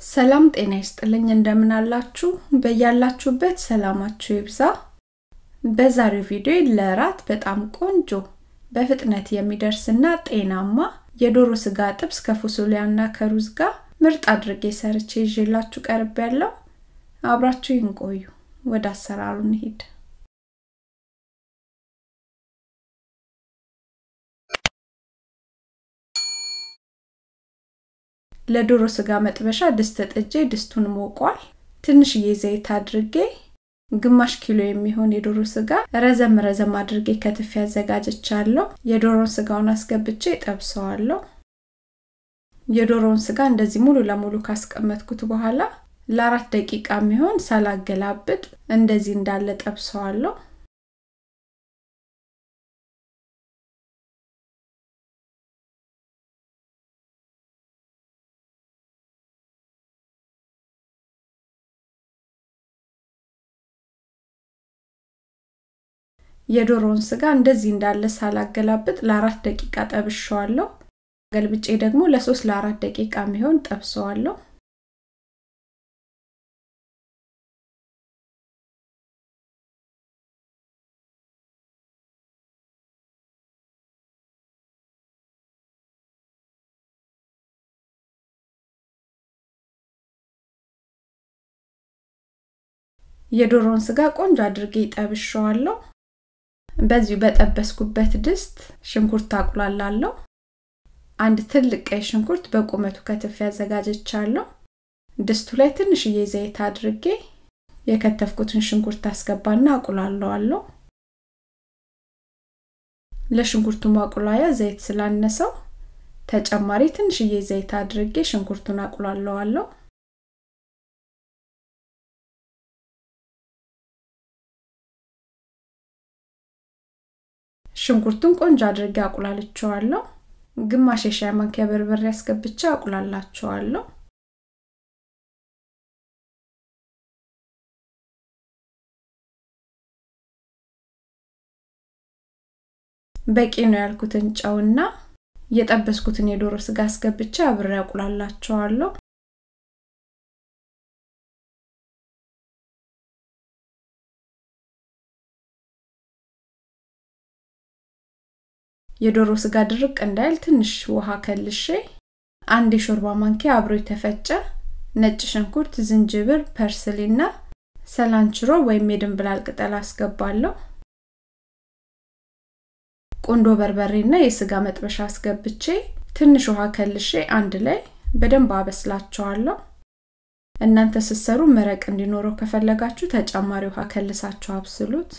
ሰላም ጤና ይስጥልኝ እንደምን አላችሁ በያላችሁበት ሰላማችሁ ይብዛ በዛሬው ቪዲዮ ለራት በጣም ቆንጆ በፍጥነት የሚደርስና ጤናማ የዶሮ ስጋ ጥብስ ከፉሱሊያና ከሩዝ ጋር ምርጥ አድርጌ ሰርቼ ይዤላችሁ ቀርብ ያለው አብራችሁ ይንቆዩ ወደ አሰራሩ እንሂድ ለዶሮ ስጋ መጥበሻ ድስት ጥጄ ድስቱን ሞቋል ትንሽዬ ዘይት አድርጌ ግማሽ ኪሎ የሚሆን የዶሮ ስጋ ረዘም ረዘም አድርጌ ከትፍ ያዘጋጀቻለሁ የዶሮን ስጋውን አስገብቼ ጠብሰዋለሁ የዶሮውን ስጋ እንደዚህ ሙሉ ለሙሉ ካስቀመጥኩት በኋላ ለአራት ደቂቃ የሚሆን ሳላገላብጥ እንደዚህ እንዳለ ጠብሰዋለሁ የዶሮውን ስጋ እንደዚህ እንዳለ ሳላገላብጥ ለአራት ደቂቃ ጠብሸዋለሁ ገልብጬ ደግሞ ለሶስት ለአራት ደቂቃ የሚሆን ጠብሰዋለሁ የዶሮውን ስጋ ቆንጆ አድርጌ ጠብሸዋለሁ በዚሁ በጠበስኩበት ድስት ሽንኩርት አቁላላለሁ አንድ ትልቅ ቀይ ሽንኩርት በቁመቱ ከትፍ ያዘጋጀቻለሁ ድስቱ ላይ ትንሽዬ ዘይት አድርጌ የከተፍኩትን ሽንኩርት አስገባና አቁላለዋለሁ ለሽንኩርቱ ማቁላያ ዘይት ስላነሰው ተጨማሪ ትንሽዬ ዘይት አድርጌ ሽንኩርቱን አቁላለዋለሁ ሽንኩርቱን ቆንጆ አድርጌ አቁላልቸዋለሁ ግማሽ የሻይ ማንኪያ በርበሬ አስገብቼ አቁላላቸዋለሁ በቂ ነው ያልኩትን ጨውና የጠበስኩትን የዶሮ ስጋ አስገብቼ አብሬ አቁላላቸዋለሁ የዶሮ ስጋ ድርቅ እንዳይል ትንሽ ውሃ ከልሼ አንድ የሾርባ ማንኪያ አብሮ የተፈጨ ነጭ ሽንኩርት ዝንጅብር ፐርስሊና ሰላንችሮ ወይም የድንብላል ቅጠል አስገባለሁ ቁንዶ በርበሬና የስጋ መጥበሻ አስገብቼ ትንሽ ውሃ ከልሼ አንድ ላይ በደንብ አበስላቸዋለሁ እናንተ ስትሰሩ መረቅ እንዲኖረው ከፈለጋችሁ ተጨማሪ ውሃ ከልሳችሁ አብስሉት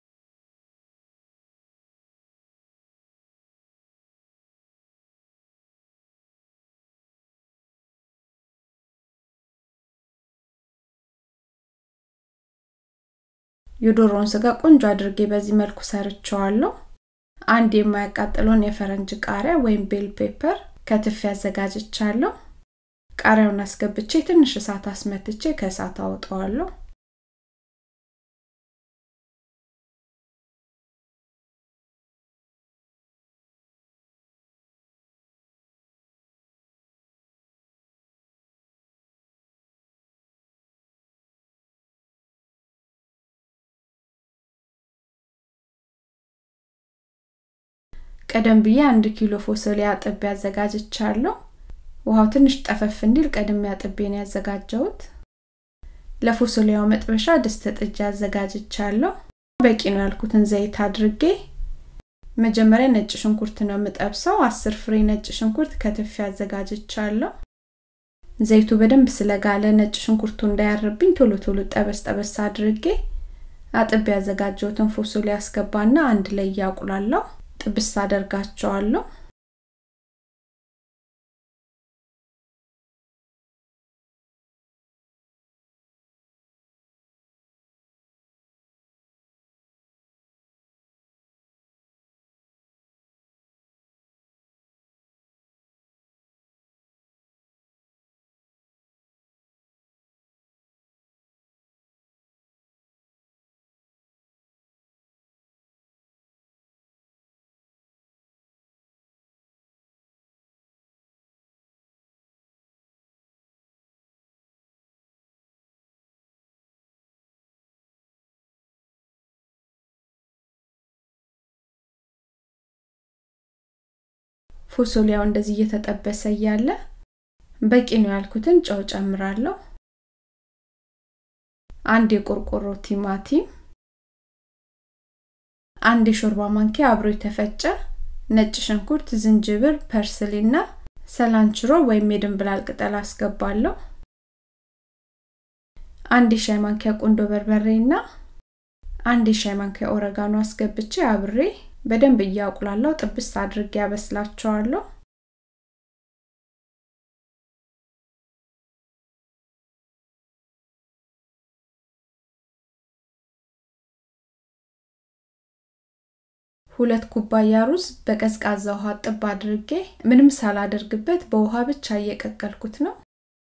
የዶሮውን ስጋ ቆንጆ አድርጌ በዚህ መልኩ ሰርቸዋለሁ አንድ የማያቃጥለውን የፈረንጅ ቃሪያ ወይም ቤል ፔፐር ከትፍ ያዘጋጅቻለሁ ቃሪያውን አስገብቼ ትንሽ እሳት አስመትቼ ከእሳት አውጠዋለሁ ቀደም ብዬ አንድ ኪሎ ፎሶሊያ አጥቤ ያዘጋጅቻለሁ ውሃው ትንሽ ጠፈፍ እንዲል ቀድሜ አጥቤ ነው ያዘጋጀሁት ለፎሶሊያው መጥበሻ ድስት ጥጃ አዘጋጅቻለሁ በቂ ነው ያልኩትን ዘይት አድርጌ መጀመሪያ ነጭ ሽንኩርት ነው የምጠብሰው አስር ፍሬ ነጭ ሽንኩርት ከትፍ ያዘጋጅቻለሁ ዘይቱ በደንብ ስለጋለ ነጭ ሽንኩርቱ እንዳያርብኝ ቶሎ ቶሎ ጠበስ ጠበስ አድርጌ አጥቤ ያዘጋጀሁትን ፎሶሊ አስገባና አንድ ላይ እያቁላለሁ ጥብስ አደርጋቸዋለሁ ፎሶሊያው እንደዚህ እየተጠበሰ እያለ በቂ ነው ያልኩትን ጨው ጨምራለሁ አንድ የቆርቆሮ ቲማቲም አንድ የሾርባ ማንኪያ አብሮ የተፈጨ ነጭ ሽንኩርት ዝንጅብር ፐርስሊና ሰላንችሮ ወይም የድንብላል ቅጠል አስገባለሁ አንድ የሻይ ማንኪያ ቁንዶ በርበሬና አንድ የሻይ ማንኪያ ኦረጋኖ አስገብቼ አብሬ በደንብ እያቁላለው ጥብስ አድርጌ ያበስላቸዋለሁ ሁለት ኩባያ ሩዝ በቀዝቃዛ ውሃ ጥብ አድርጌ ምንም ሳላደርግበት በውሃ ብቻ እየቀቀልኩት ነው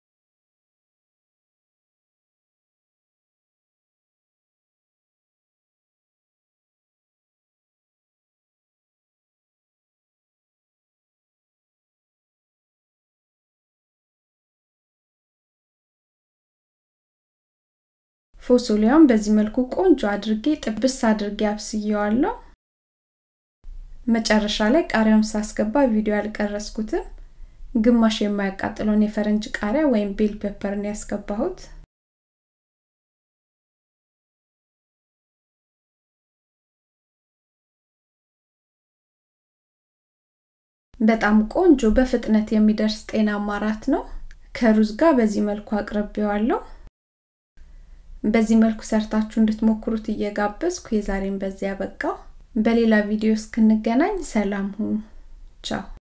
ፎሶሊያውን በዚህ መልኩ ቆንጆ አድርጌ ጥብስ አድርጌ አብስየዋለሁ መጨረሻ ላይ ቃሪያውን ሳስገባ ቪዲዮ ያልቀረስኩትም ግማሽ የማያቃጥለውን የፈረንጅ ቃሪያ ወይም ቤል ፔፐርን ያስገባሁት በጣም ቆንጆ በፍጥነት የሚደርስ ጤናማ ራት ነው ከሩዝ ጋር በዚህ መልኩ አቅርቤዋለሁ በዚህ መልኩ ሰርታችሁ እንድትሞክሩት እየጋበዝኩ የዛሬን በዚያ በቃው በሌላ ቪዲዮ እስክንገናኝ ሰላም ሁኑ ቻው